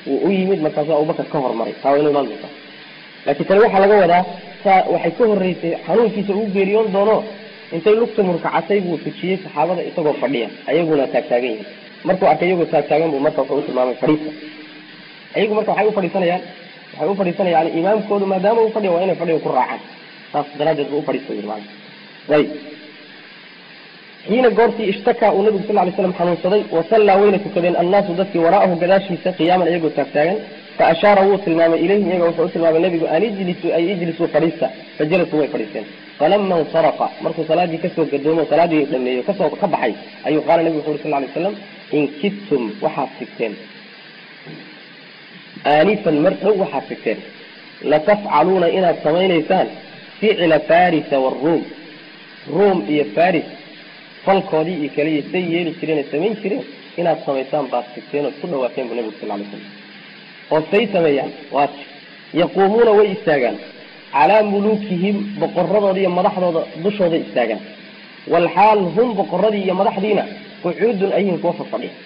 wuu u yimid markaasuu abubakar ka hormaray taa waa inu imaan doonta laakiin tani waxaa laga wadaa saa waxay ka horreysay xanuunkiisa uu geeriyoon doono intay lugta murkacatay buu tujiyey saxaabada isagoo fadhiya ayaguna taagtaagan yihin markuu arkay iyagoo taagtaagan buu marka wuxuu u tilmaamay fadhiista ayagu marka waxay u fadhiisanayaan waxay u fadhiisanayaan imaamkoodu maadaama uu fadhiya waa inay fadhiga ku raacaan saas daraaddeed buu ufadhiista yiri maana ayib xiina goortii ishtakaa uu nabigu sal ly slam xanuunsaday wasallaa wayna tukadeen annaasu dadkii waraa'ahu gadaashiisa qiyaaman iyagoo taagtaagan fa ashaara wuu tilmaamay ilayhim iyaga wuxuu u tilmaamay nebigu an ijlisuu ay ijlisuu fadhiista fajalasuu way fadhiisteen falama insarafa markuu salaadii kasoo gadoomo salaadii dhameeyo kasoo ka baxay ayuu qaala nebigu wuxu uri sal lay slam in kidtum waxaad sigteen aanifan mar dhow waxaad sigteen latafcaluuna inaad samaynaysaan ficla farisa waruum ruum iyo faris falkoodii iyo kaliya say yeeli jireen ay samayn jireen inaad samaysaan baad sigteen ood ku dhawaateen bu nebigu sal lay slam oo say sameeyaan waa yaquumuuna way istaagaan calaa muluukihim boqoradooda iyo madaxdooda dushooda istaagaan walxaal hum boqoradii iyo madaxdiina qucuudun ayhin kuwa fafadhiya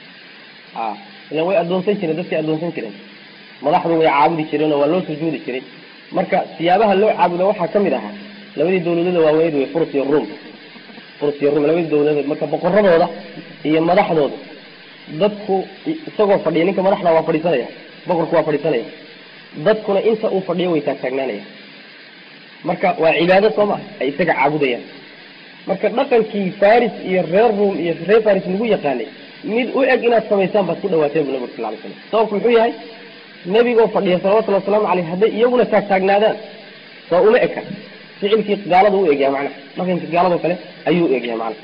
a ilan way addoonsan jireen dadkay addoonsan jireen madaxdu way caabudi jireen oo waa loo sujuudi jiray marka siyaabaha loo caabudo waxaa ka mid ahaa labadii dawladooda waaweyd wey furs iyo ruum furs iyo ruum labadii dawladood marka boqoradooda iyo madaxdooda dadku isagoo fadhiya ninka madaxda waa fadhiisanaya boqorku waa fadhiisanaya dadkuna inta uu fadhiyo way taagtaagnaanaya marka waa cibaado soo maa ay isaga caabudayaan marka dhaqankii faris iyo reer ruum iyo reer faris lagu yaqaanay mid u eg inaad samaysaan baad ku dhawaateen bu nabig sal lay slam sababku muxuu yahay nebigoo fadhiya salawatullhi wasalaamu caleyh hadday iyaguna taagtaagnaadaan soo uma eka ficilkii gaalada u egyaha macnaha dhaqankii gaaladoo kale ayuu u egyahay macnaha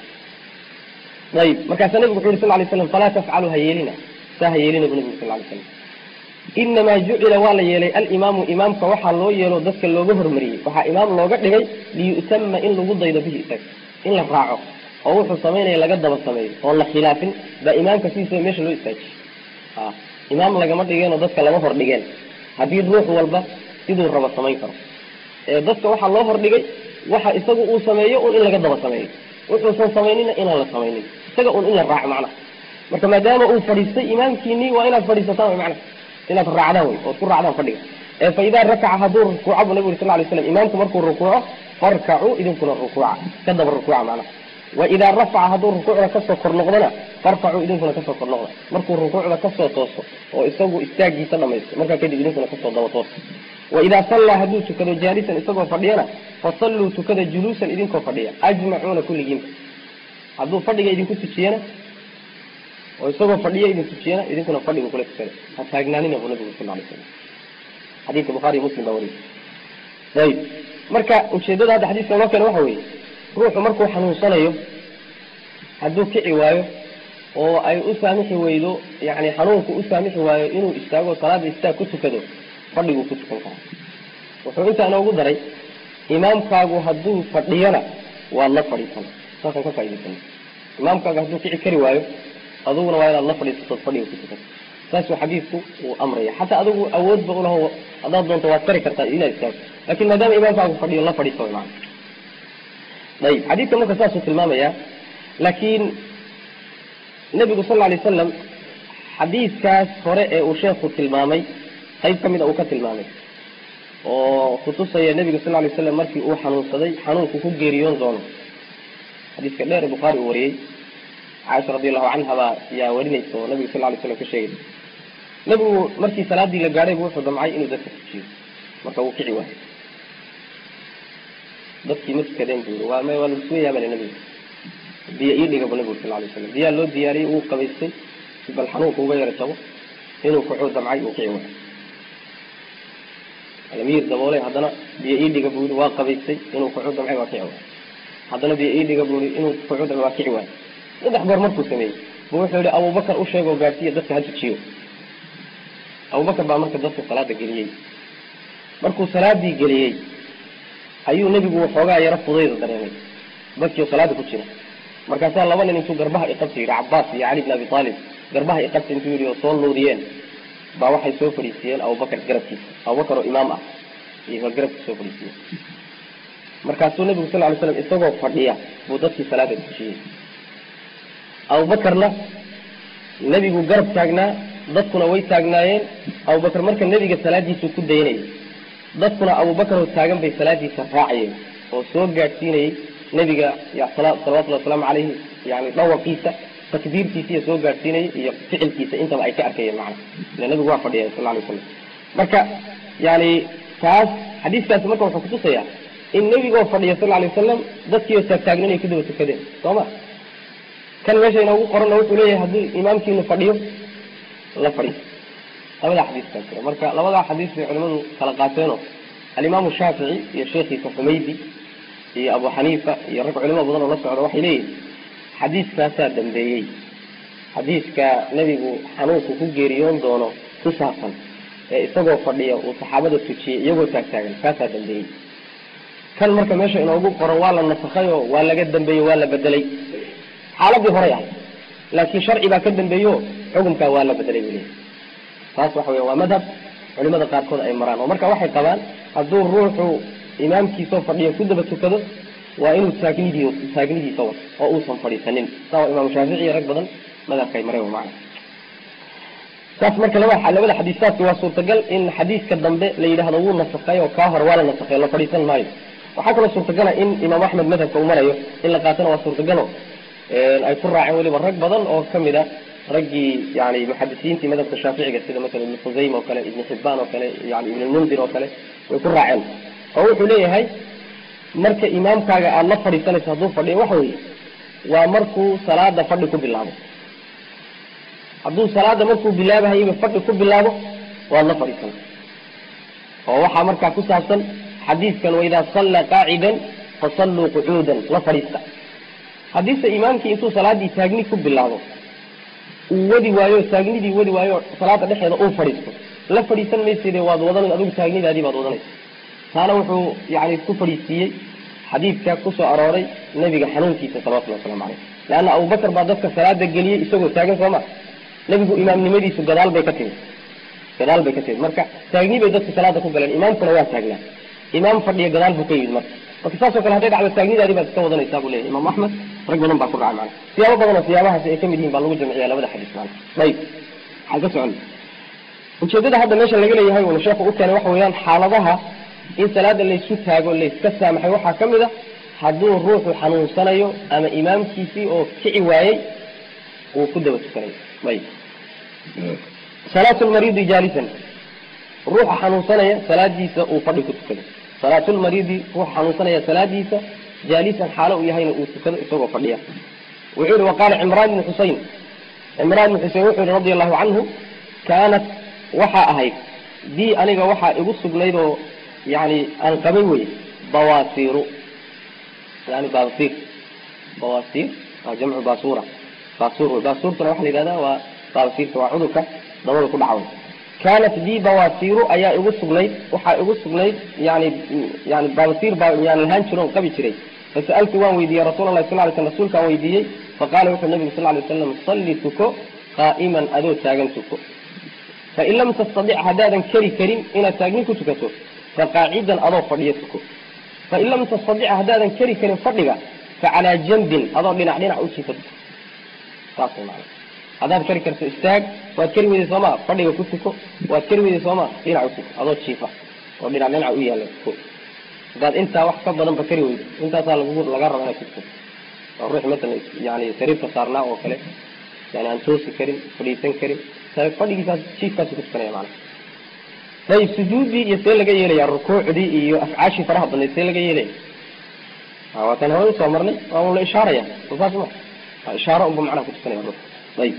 ayib markaasaa nebigu wuxu yuri sal lay slam falaa tafcalu ha yeelina saa ha yeelina bu nebigu sal lay slam inamaa jucila waa la yeelay alimaamu imaamka waxaa loo yeelo dadka looga hormariyey waxaa imaam looga dhigay liyu'tama in lagu daydo bihi isaga in la raaco oo wuxuu samaynaya laga daba sameeyo oon la khilaafin baa imaamka sidiisaba meesha loo istaajiy a imaam lagama dhigeenoo dadka lama hor dhigeen haddii ruux walba siduu rabo samayn karo ee dadka waxaa loo hordhigay waxa isagu uu sameeyo un in laga daba sameeyo wuxuusan samaynina inaan la samaynin isaga un in la raaco macnaha marka maadaama uu fadhiistay imaamkiinii waa inaad fadhiisataan wy macnaha inaad raacdaan wey ood ku raacdaan fadhiga ee fa idaa rakaca hadduu rukuuco bu nabi uri sal lay slam imaamku markuu rukuuco farkacuu idinkuna rukuuca ka daba rukuuca macnaha wa idaa rafaca hadduu rukuucda kasoo kor noqdona farfacuu idinkuna kasoo kor noqda markuu rukuucda kasoo tooso oo isagu istaagiisa dhamaysto markaa kadib idinkuna kasoo daba tooso wa idaa sallaa hadduu tukado jaalisan isagoo fadhiyana fasalluu tukada juluusan idinkoo fadhiya ajmacuuna kulligiinba hadduu fadhiga idinku tujiyana oo isagoo fadhiyo idin tujiyana idinkuna fadhiga kula tukada ha taagnaanina bu nabigu sal lay slam xadiidka bukhaariyo muslim baa wariyay ayib marka ujeedada hadda xadiiska noo keena waxa weeye ruuxu markuu xanuunsanayo hadduu kici waayo oo ay u saamixi weydo yani xanuunku u saamixi waayo inuu istaago salaada istaag ku tukado fadhiguu ku tukan karaa wuxuu intaa inoogu daray imaamkaagu hadduu fadhiyona waad la fadhiisana saasaan ka faa'idaysana imaamkaagu hadduu kici kari waayo aduguna waa inaad la fadhiisatood fadhiga ku tukato saasuu xadiidku uu amraya xataa adigu awoodba ulaho haddaad doonto waad kari kartaa inaad istaagto lakin maadaama imaamkaagu fadhiyo la fadhiiso wy maana ayib xadiidka marka saasuu tilmaamaya laakiin nebigu sal lla lay wasalam xadiidkaas hore ee uu sheekhu tilmaamay qayb ka mid a uu ka tilmaamay oo kutusaya nebiga sal lay slam markii uu xanuunsaday xanuunku ku geeriyoon doono xadiiska dheer ee bukhaari uu wariyey caaisha radi allahu canha baa yaa warinaysa oo nabiga sal lay slam ka sheegay nebigu markii salaadii la gaadhay bu wuxuu damcay inuu dadka tujiyo marka wuu kici waayo dadkii ma tukadeen bu yii waa m waa lagusugayaa bale nebiga biyo ii dhiga bu nebigu sal lay slam biyaa loo diyaariyey wuu qabaystay si bal xanuunka uga yara jabo inuu kuxuu damcay uu kici waayo alamiir daboolay haddana biyo ii dhiga bu yii waa qabaystay inuu kuxuu damcay waa kici waayo haddana biyo ii dhiga bu yii inuu kuxuu damcay waa kici waayo saddex goor markuu sameeyey bu wuxuu yihi abubakar u sheeg oo gaadhsiiya dadka ha tujiyo abubakar baa marka dadka salaada geliyey markuu salaadii geliyey ayuu nebigu waxoogaa yaro fudayda dareemay dadkii oo salaada ku jira markaasaa laba nin intuu garbaha iqabta yidhi cabaas iyo cali bn abi aalib garbaha iqabta intuu yidhi oo soo luudiyeen baa waxay soo fadhiisiiyeen abubakar garabkiisa abubakar oo imaam ah iyo garabkiisa soo fadhiisiiyeen markaasuu nebigu sal lay slam isagoo fadhiya buu dadkii salaada tujiyey abubakarna nebigu garab taagnaa dadkuna way taagnaayeen abubakar marka nebiga salaadiisuu ku daynayay dadkuna abubakar oo taagan bay salaadiisa raacayeen oo soo gaadhsiinayey nebiga salawatullhi wasalaamu calayhi yani dhawaqiisa takbiirtiisa iyo soo gaadhsiinayay iyo ficilkiisa intaba ay ka arkayeen macna ila nebigu waa fadhiya sal alay slam marka yani taas xadiiskaasi marka wuxuu kutusayaa in nebigoo fadhiya sal alay wasalam dadkiioo taagtaagnan ay ku daba tukadeen soo ma kan meesha inoogu qoranna wuxuu leeyahay haddii imaamkiinu fadhiyo la fadhiyo labada xadiiskaa jira marka labadaa xadiis bay culimadu kala qaateenoo alimaamu shaafici iyo sheekhiisa xumaydi iyo abu xaniifa iyo rag culimo badan oo la socda waxay leeyihin xadiiskaasaa dambeeyey xadiiska nebigu xanuunku ku geeriyoon doono ku saabsan ee isagoo fadhiya uu saxaabada tujiyey iyagoo taagtaagan kaasaa dambeeyey kan marka meesha inoogu qoran waa la nasakhay oo waa laga dambeeyey waa la bedelay xaaladii horay ah laakiin sharci baa ka dambeeyo xukumkaa waa la bedelay buu leeyahy taas waxa weya waa madhab culimada qaarkood ay maraan oo marka waxay qabaan hadduu ruuxu imaamkiisoo fadhiyo ku daba tukado waa inuu taagnidii taagnidiisa wato oo uusan fadhiisanin saa waa imaamu shaafici iyo rag badan madhabkay mareen macna saas marka laba labada xadiisaadki waa suurtagal in xadiiska dambe la yidhaahdo wuu nasakay oo kaa hore waa la nasakhay la fadhiisan maayo waxaa kaloo suurtagala in imaam axmed madhabka uu marayo in la qaatana waa suurtagalo ay ku raaceen weliba rag badan oo kamid a raggii yani muxadisiintii madhabka shaaficiga sida masala ibn khusayma oo kale ibn xibaan oo kale yani ibn lmundir oo kale way ku raaceen oo wuxuu leeyahay marka imaamkaaga aada la fadhiisanayso hadduu fadhiyo waxa weeye waa markuu salaada fadhi ku bilaabo hadduu salaada markuu bilaabahayba fadhi ku bilaabo waad la fadhiisan oo waxaa markaa ku saabsan xadiiskan waidaa salla qaacidan fasalluu qucuudan la fadhiista haddiise imaamkii intuu salaadii taagni ku bilaabo uu wadi waayo taagnidii wadi waayo salaada dhexeeda uu fadhiisto la fadhiisan mayside waad wadan adigu taagnidaadii baad wadanaysa taana wuxuu yani ku fadhiisiiyey xadiidka kusoo arooray nebiga xanuunkiisa salawatullhi waslamu caleyh leanna abubakar baa dadka salaada geliyey isagoo taagan soo ma nebigu imaamnimadiisu gadaal bay ka timid gadaal bay ka timid marka taagni bay dadka salaada ku galeen imaamkuna waa taagnaa imaam fadhiya gadaal buu ka yimid marka marka saasoo kale hadday dhacdo taagnidaadii baad iska wadanaysaa buu leyahy imaam axmed rag badan baa ku dhacay mana siyaabo badanoo siyaabahaasi ay kamid yihin baa lagu jamciya labada xadiis mana ayib waxaan ka socon ujeedada hadda meesha laga leeyahay unu sheekhu u keenay waxa weeyaan xaaladaha in salaada laysku taago layska saamaxay waxaa ka mid a hadduu ruuxu xanuunsanayo ama imaamkiisii oo kici waayey uu ku daba tukanayo ayib salaatu lmariidi jaalisan ruuxa xanuunsanaya salaadiisa uu fadhi ku tukado salaatu lmariidi ruuxa xanuunsanaya salaadiisa jaalisan xaalo uu yahayna uu tukado isagoo fadhiya wuxuu yihi waqaala cimraan ibni xusein cimraan ibni xusein wuxuu yihi radi allahu canhu kaanat waxaa ahayd dii aniga waxaa igu sugnayd oo yani aan qabay wey bawasiru yani babasir bawasir waa jamcu basura basur wey basurtuna waxa la yidhahda waa babasirka waa cudurka dabada ku dhacaw kaanat dii bawasiru ayaa igu sugnayd waxaa igu sugnayd yani yani babasir baa yani lahaan jiro on qabi jiray fasa'altu waan weydiiyey rasuul allahi sal ly sl rasuulkaan weydiiyey faqala wuxuu nabigu sal lay waslam salli tuko qaa'iman adoo taagan tuko fain lam tastadic haddaadan keri karin inaad taagni ku tukato faqaacidan adoo fadhiyo tuko fain lam tastadic haddaadan keri karin fadhiga facalaa jambin adoo dhinac dhinac u jiifa tuko saas man haddaad keri karto istaag waad keri weyday sooma fadhiga ku tuko waad keri weyday sooma dhinac u tuko adoo jiifa oo dhinac dhinac u yaalla tuko haddaad intaa wax ka badanba keri weydo intaasaa lagu laga raba inaad ku tuko oo ruux masalan yani sariirka saarnaa oo kale yani aan toosi karin fadhiisan karin fadhigiisaas jiifkaasu ku tukanaya maana ayib sujuuddii iyo see laga yeelaya rukuucdii iyo afcaashii faraha badnayd see laga yeelaya waa tan hawada soo marnay waa un la ishaaraya soo saas ma waa ishaaro unba macnaha ku tukanaya ruux ayib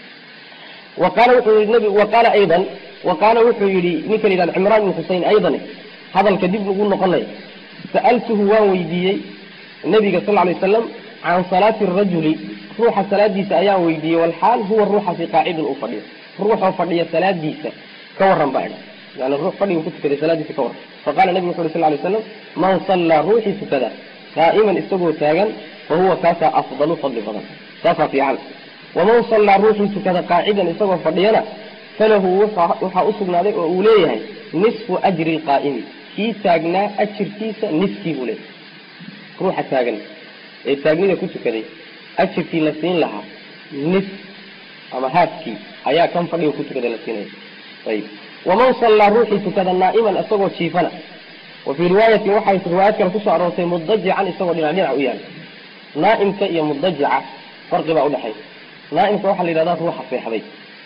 wa qaala wuxuu yihi nabi wa qaala aydan wa qaala wuxuu yihi ninka la yidhahda cimraan ibn xusein aydan hadalka dib lagu noqonaya sa'altuhu waan weydiiyey nabiga sal alay wasalam can salaati rajuli ruuxa salaadiisa ayaan weydiiyey walxaal huwa ruuxaasi qaacidun uu fadhiyo ruuxoo fadhiya salaadiisa ka waran baa idha yani ruux fadhiga ku tukaday salaadiisa ka waran faqala nabigu wuxu uri sal lay slam man sallaa ruuxii tukada qaa'iman isagoo taagan fa huwa kaasaa afdalu fadli badan saasaa fiican waman sallaa ruuxii tukada qaacidan isagoo fadhiyana falahu waxaa usugnaaday oo uu leeyahay nisfu ajri lqaa'imi kii taagnaa ajirkiisa niskii buu leeyahay ruuxa taagan ee taagnida ku tukaday ajirkii la siin lahaa nis ama haafkii ayaa kan fadhiga ku tukada la siinaya ayib waman sallaa ruuxii tukada naa'iman isagoo jiifana wa fii riwaayatin waxay riwaayad kale kusoo aroortay mudajican isagoo dhinac dhinac u yaala naa'imka iyo mudajica farqi baa udhexay naa'imka waxaa la yidhahdaa ruuxa seexday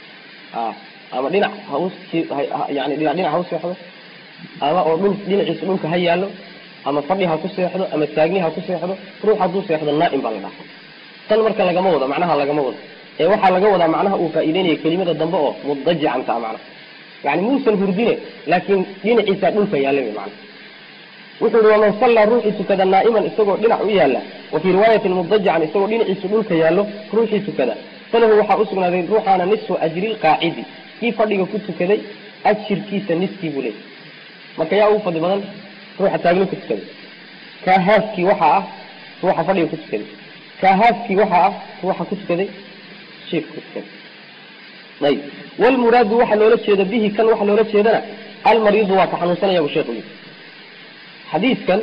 ama dhinac haus yani dhinac dhinac ha u seexdo ama oo dhul dhinaciisa dhulka ha yaallo ama fadhi ha ku seexdo ama taagni ha ku seexdo ruux hadduu seexdo naa'im baa la dhaha tan marka lagama wado macnaha lagama wado ee waxaa laga wadaa macnaha uu faa'iideynaya kelimada dambe oo mudajican taa macnaha yani muusan hurdine laakiin dhinaciisa dhulka yaalla wey macnaha wuxuu yihi waman sallaa ruuxii tukada naa'iman isagoo dhinac u yaalla wa fii riwaayatin mudajican isagoo dhinaciisa dhulka yaallo ruuxii tukada falahu waxaa usugnaaday ruuxaana nisfu ajri lqaacidi kii fadhiga ku tukaday ajirkiisa niskii buu leeyay marka yaa ugu fadli badan ruuxa taagni ku tukaday kaa haaskii waxaa ah ruuxa fadhiga ku tukaday kaa haaskii waxaa ah ruuxa ku tukaday jiifka ku tukaday ayib walmuraadu waxaa loola jeeda bihi kan waxaa loola jeedana almariidu waa ka xanuunsanaya bu sheekhu yii xadiidkan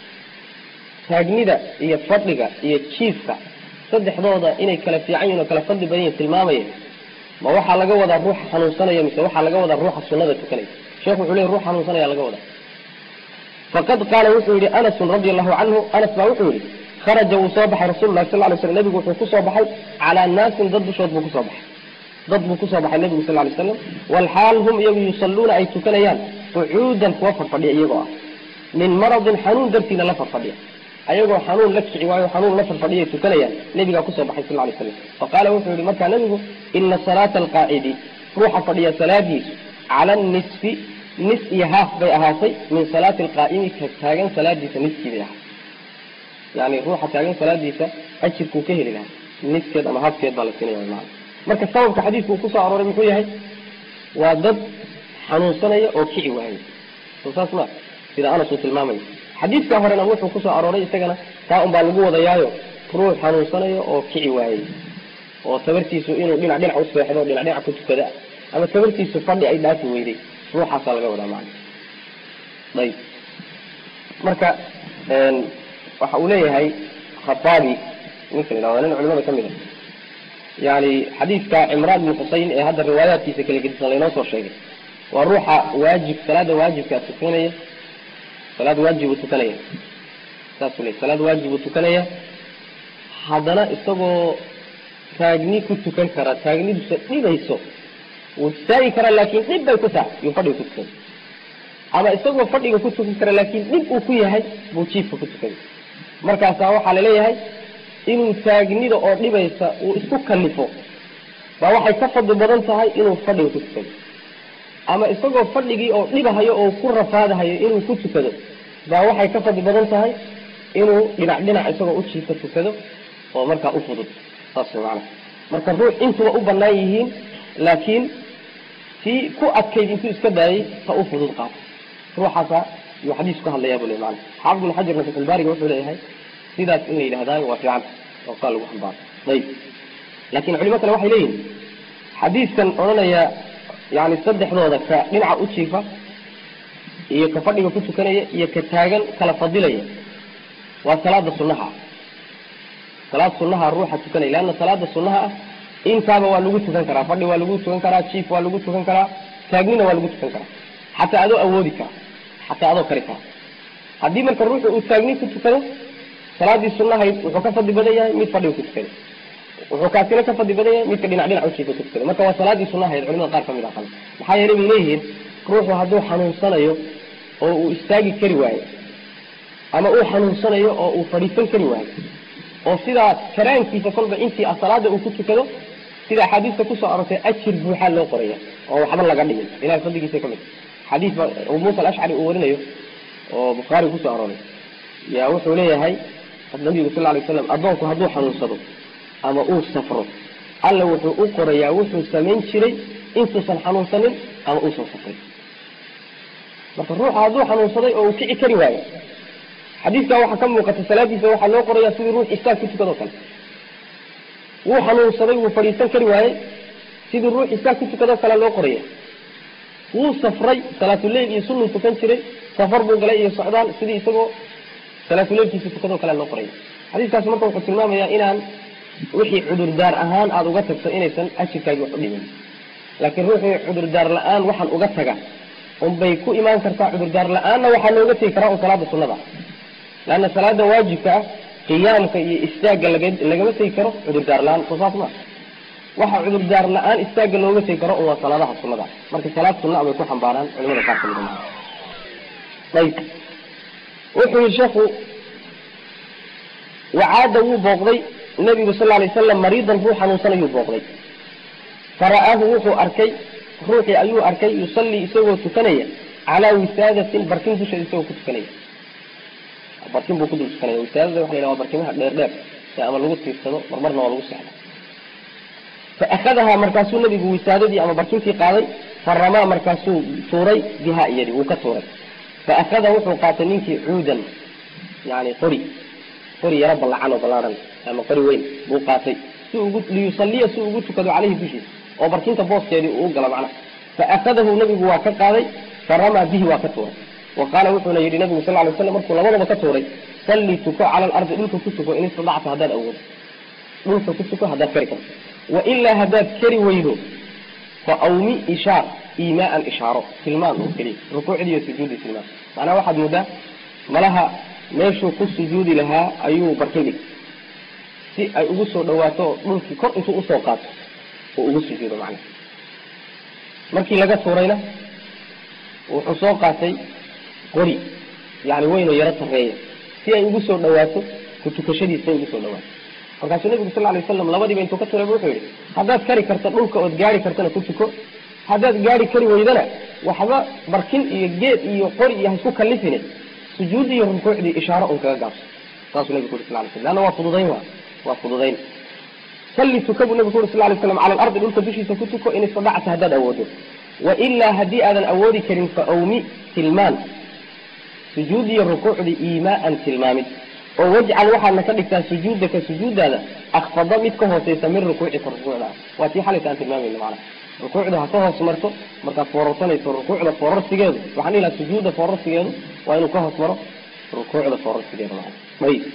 taagnida iyo fadhiga iyo jiifka saddexdooda inay kala fiican yihin oo kala fadli badan yihin tilmaamaya ma waxaa laga wadaa ruuxa xanuunsanaya mise waxaa laga wadaa ruuxa sunada tukanaya sheekhu wuxuu leey ruux xanuunsanaya laga wadaa faqad qaala wuxuu yihi anasun radia allahu canhu anas baa wuxuu yihi kharaja wuu soo baxay rasul lahi sal lay slam nebigu wuxuu kusoo baxay calaa naasin dad dushood buu kusoo baxay dad buu kusoo baxay nebigu sal lay slam walxaal hum iyagu yusalluuna ay tukanayaan qucuudan kuwa farfadhiya iyagoo ah min maradin xanuun dartiina la farfadhiya ayagoo xanuun la kici waayo xanuun la farfadhiyay tukanayaan nebigaa kusoo baxay sal lay slam faqaala wuxuu yihi markaa nebigu ina salaata alqaacidi ruuxa fadhiya salaadiisu cala nisfi nis iyo haaf bay ahaatay min salaati alqaa'imi ka taagan salaadiisa niskii bay ahaatay yani ruuxa taagan salaadiisa ajirkuu ka heli lahaa niskeed ama haafkeed baa la siinaya maana marka sababka xadiidku uu kusoo arooray muxuu yahay waa dad xanuunsanaya oo kici waayay soo saas ma sida anas uu tilmaamaya xadiidka horena wuxuu kusoo arooray isagana taa un baa lagu wadayaayo ruux xanuunsanayo oo kici waayey oo tabartiisu inuu dhinac dhinac u seexdo dhinac dhinac ku tukada ama tabartiisu fadhi ay dhaafi weyday ruuxaasaa laga wadaa macana ayib marka waxa uu leeyahay khataabi ninka la yhahdo nin culimada ka mid a yani xadiidka cimraan bin xusein ee hadda riwaayaadkiisa kala gedisan laynoo soo sheegay waa ruuxa waajib salaada waajibkaa tukanaya salaad waajib uu tukanaya saasuu ley salaad waajib uu tukanaya haddana isagoo taagni ku tukan kara taagnidusa dhibayso wuu istaagi karaa laakin dhib bay ku tahay yuu fadhiga ku tukay ama isagoo fadhiga ku tukan kara laakin dhib uu ku yahay buu jiifka ku tukay markaasaa waxaa laleeyahay inuu taagnida oo dhibaysa uu isku kalifo baa waxay ka fadli badan tahay inuu fadhiga ku tukado ama isagoo fadhigii oo dhibahayo oo ku rafaadahayo inuu ku tukado baa waxay ka fadli badan tahay inuu dhinac dhinac isagoo u jiifka tukado oo markaa u fudud saas way macana marka ruux intuba u banaan yihiin laakiin tii ku adkayd intuu iska daayay ta u fudud qaato ruuxaasa yuu xadiis ku hadlayaa buu le maana xaafid ibn xajarna fatxulbaariga wuxuu leeyahay sidaas in la yidhahdaayo waa fiicanta oo saa lagu xambaaro ayib laakin culimo kale waxay leeyihin xadiiskan odhanaya yani saddexdooda ka dhinaca u jiifa iyo ka fadhiga ku tukanaya iyo ka taagan kala fadilaya waa salaada sunaha salaad sunaha ruuxa tukanaya leanna salaada sunaha ah intaaba waa lagu tukan karaa fadhi waa lagu tukan karaa jiif waa lagu tukan karaa taagnina waa lagu tukan karaa xataa adoo awoodi kara xataa adoo kari kara haddii marka ruuxu uu taagni ku tukado salaadii sunahayd wuxuu ka fadli badan yahay mid fadhiga ku tukaday wuxuu kaasina ka fadli badan yahay midka dhinac dhinac ujiifa ku tukaday marka waa salaadii sunahayd culimada qaar kamid a qaba maxaa yeelay bay leeyihiin ruuxu hadduu xanuunsanayo oo uu istaagi kari waayo ama uu xanuunsanayo oo uu fadhiisan kari waayo oo sidaa karaankiisa kolba intii salaada uu ku tukado sida axaadiista kusoo arortay ajir buuxaa loo qoraya oo waxba laga dhimin ilahay fadligiisa kamid xadiis ba abu muusa alashcari uu warinayo oo bukhaari kusoo arooray yaa wuxuu leeyahay nabigu sal lay slam addoonku hadduu xanuunsado ama uu safro alla wuxuu u qorayaa wuxuu samayn jiray intuusan xanuunsanin ama uusan safrin marka ruuxa hadduu xanuunsaday oo uu kici kari waayo xadiiskaa waxaa ka muuqata salaadiisa waxaa loo qoraya sidii ruux istaag ku tukadoo kale wuu xanuunsaday wuu fadhiisan kari waayey sidii ruux istaag ku tukadoo kale loo qoraya wuu safray salaatuleyl iyo sunuu tukan jiray safar buu galay iyo socdaal sidii isagoo salaatuleylkiisa tukadoo kale loo qoraya xadiiskaas marka wuxuu tilmaamayaa inaan wixii cudurdaar ahaan aada uga tagto inaysan ajirkaagi wax u dhimin laakiin ruuxii cudurdaar la-aan waxaan uga taga unbay ku imaan kartaa cudurdaar la-aanna waxaa looga tegi karaa un salaada sunnada ah leanna salaada waajibka ah qiyaamka iyo istaagga laga lagama tegi karo cudurdaar la-aan soo saas maa waxa cudurdaar la-aan istaagga looga tegi karo un waa salaadaha sunnada ah marka salaad sunna bay ku xambaaraan culimada qaar kamid a ayb wuxuu yihi sheekhu wacaada wuu booqday nabigu sal lay slam mariidan ruu xanuunsanayuu booqday fara'aahu wuxuu arkay ruuxii ayuu arkay yusallii isagoo tukanaya calaa wisaadatin barkin dusheeda isagoo ku tukanaya barkin buu ku dul tukanaya wisaadada waxa la yhaha waa barkimaha dheer dheer ee ama lagu tiirsado marmarna waa lagu seexda fa akhadahaa markaasuu nabigu wisaadadii ama barkintii qaaday faramaa markaasuu tuuray bihaa iyadi wuu ka tuuray fa akhada wuxuu qaatay ninkii cuudan yani qori qori yaro ballacan oo ballaaran ama qori weyn buu qaatay si ugu liyusaliya si ugu tukado caleyhi dushiisa oo barkinta booskeedii uu galo macnaha fa akhadahu nabigu waa ka qaaday faramaa bihi waa ka tuuray wa qaala wuxuuna yidhi nabigu sal lay slam markuu labadaba ka tuuray salli tuko cala alardi dhulka ku tuko in istadacta haddaad awoodo dhulka ku tuko haddaad kari karto wailaa haddaad kari weydo fa awmi ishaar iimaaan ishaaro tilmaan oo keliya rukuucdii iyo sujuudi tilmaan macnaha waxaad muddaa malaha meeshuu ku sujuudi lahaa ayuu barkin dhig si ay ugu soo dhawaato oo dhulkii kor intuu usoo qaato oo ugu sujuudo macnaha markii laga tuurayna wuxuu soo qaatay qori yani weyn oo yaro sarreeya si ay ugu soo dhawaato ku tukashadiisa ay ugu soo dhawaato markaasuu nabigu sal lay waslam labadiiba intuu ka turay wuxuu yihi haddaad kari karto dhulka ood gaari kartana ku tuko haddaad gaari kari weydana waxba barkin iyo geed iyo qori iyo haisku kalifine sujuudi iyo rukuucdii ishaaro un kaga gaabso saasuu nabigu uri sal lay slam leanna waa fududayn wa waa fududayn salli tuka buu nabigu uri sal lay slam cala alardi dhulka dushiisa ku tuko in istadacta haddaad awoodo wailaa haddii aadan awoodi karin fa awmi tilmaan sujuud iyo rukuucdii iimaaan tilmaamid oo wajcal waxaadna ka dhigtaa sujuudaka sujuudaada akfada mid ka hooseysa min rukuucika rukuucda waa tii xalayta aan tilmaamayno macnaha rukuucda ha ka hoos marto markaad foorarsanayso rukuucda foorarsigeedu waxaan dhihi lahaa sujuudda foorarsigeedu waa inuu ka hoos maro rukuucda foorarsigeeda macna ayib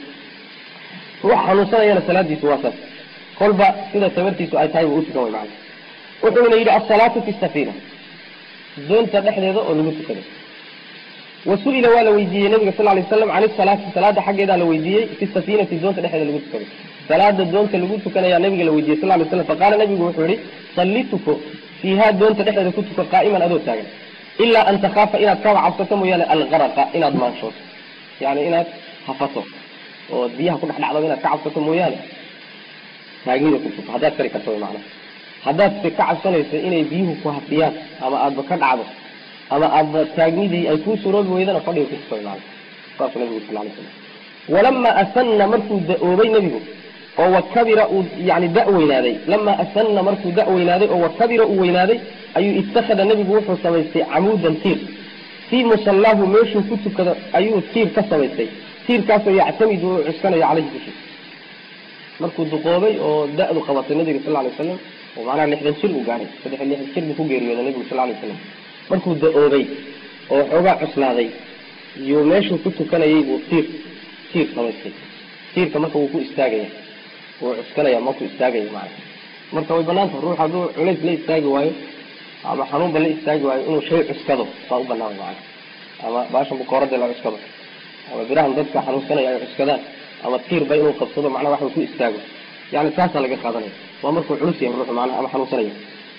ruux xanuunsanayana salaadiisu waa saas kolba sida tabartiisu ay tahay buu utukan way macna wuxuuna yidhi asalaatu fi safiina doonta dhexdeeda oo lagu tukado wasu'ila waa la weydiiyey nabiga sal lay slam can isalaati salaada xaggeedaa la weydiiyey fi safiinati doonta dhexdeeda lagu tukado salaada doonta lagu tukanayaa nabiga la weydiiyey sal lay slam faqaala nabigu wuxuu yihi salli tuko fiihaa doonta dhexdeeda ku tuko qaa'iman adoo taagan ilaa an takhaafa inaad kaba cabsato mooyaane algaraqa inaad maanshooto yani inaad hafato oo biyaha ku dhex dhacdo inaad ka cabsato mooyaane taagnida ku tuko haddaad kari karto macna haddaad se ka cabsanayso inay biyuhu ku hafiyaan ama aadba ka dhacdo ama aadba taagnidii ay kuu suroobi weydana fadhiga ku tukoy maana saasuu nabigu sal lay slam walamaa asana markuu da-oobay nebigu oo wakabira uu yani da weynaaday lamaa asana markuu da weynaaday oo wakabira uu weynaaday ayuu ittakhada nebigu wuxuu samaystay camuudan tiir fii musallaahu meeshuu ku tukado ayuu tiir ka samaystay tiirkaasoo yactamidu uu cuskanayo caleyhi dushiisa markuu duqoobay oo da-du qabatay nabiga sal lay slam oo macnaha lixdan jir uu gaaray saddex lixdan jir buu ku geeriyooday nabigu sal lay slam markuu da-oobay oo xoogaa cuslaaday iyuu meeshuu ku tukanayay buu tiir tiir samaystay tiirka marka wuu ku istaagaya wuu cuskanaya markuu istaagaya macana marka way banaanta ruux hadduu culays la istaagi waayo ama xanuunba la istaagi waayo inuu shay cuskado baa u banaan macana ama baashan bukoorada la cuskado ama birahan dadka xanuunsanaya ay cuskadaan ama tiirba inuu qabsado macnaha waxa ku istaago yani taasaa laga qaadanaya waa markuu culus yahay ruuxu macnaha ama xanuunsanaya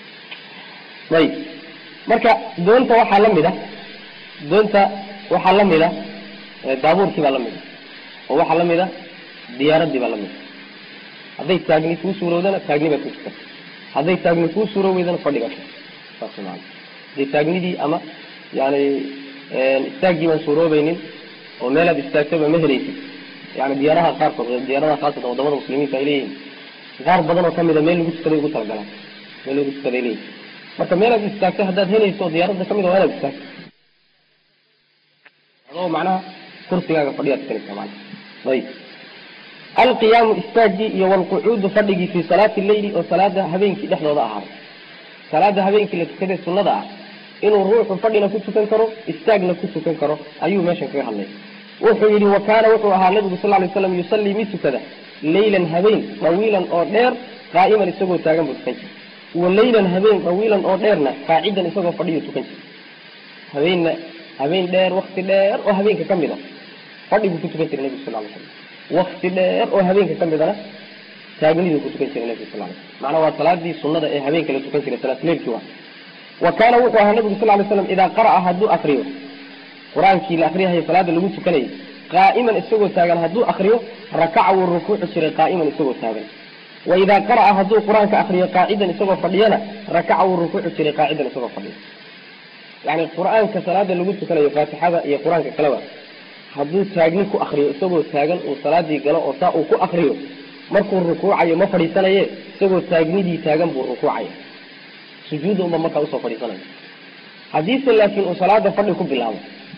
ayib marka doonta waxaa lamid a doonta waxaa lamid a daabuurkii baa lamid a oo waxaa lamid a diyaaradii baa lamid a hadday taagni kuu suurowdana taagni baad ku tukata hadday taagni kuu suuro weydana fadhiga saas maana hadday taagnidii ama yani istaaggii baan suuroobaynin oo meelaad istaagtaba ma helaysid yani diyaaraha qaarkood diyaaradaha khaasatan wadamada muslimiinta ay leeyihin qaar badan oo kamida meel lagu tukaday ugu talagalaan meel lagu tukaday leeyihin marka meelaad istaagto haddaad helayso oo diyaaradda kamid waa inaad istaagto adoo macnaha kursigaaga fadhiyaad tukanaysa maana ayib alqiyaamu istaagii iyo walqucuudu fadhigii fii salaati leyli oo salaada habeenkii dhexdooda ahaaday salaada habeenkii la tukaday sunnada ah inuu ruuxu fadhina ku tukan karo istaagna ku tukan karo ayuu meeshan kaga hadlay wuxuu yihi wa kaana wuxuu ahaa nabigu sal lay slam yusallii mid tukada leylan habeen dawiilan oo dheer qaa'iman isagoo taagan buu tukan jiray walaylan habeen dawiilan oo dheerna qaacidan isagoo fadhiyo tukan jira habeenna habeen dheer wakti dheer oo habeenka ka mid a fadhiguu ku tukan jiray nebigu sal ly slam wakti dheer oo habeenka ka midana taagniduu ku tukan jiray nebigu sal ly slam macnaa waa salaadii sunnada ee habeenka la tukan jiray salaatuleilkii waa wa kaana wuxuu ahaa nabigu sal lay slam idaa qara'a hadduu akriyo qur-aankii la akriyahayo salaada lagu tukanayay qaa'iman isagoo taagan hadduu akriyo rakaca wuu rukuuci jiray qaa'iman isagoo taagan wa idaa qara'a hadduu qur-aanka akriyo qaacidan isagoo fadhiyana rakaca wuu rukuuci jiray qaacidan isagoo fadhiyo yani qur-aanka salaada lagu tukanayo faatixada iyo qur-aanka kaleba hadduu taagni ku akriyo isagoo taagan uu salaadii galo oo saa uu ku akriyo markuu rukuucayo ma fadhiisanaye isagoo taagnidii taagan buu rukuucaya sujuudda unba markaa usoo fadhiisanaya haddiise laakiin uu salaada fadhi ku bilaabo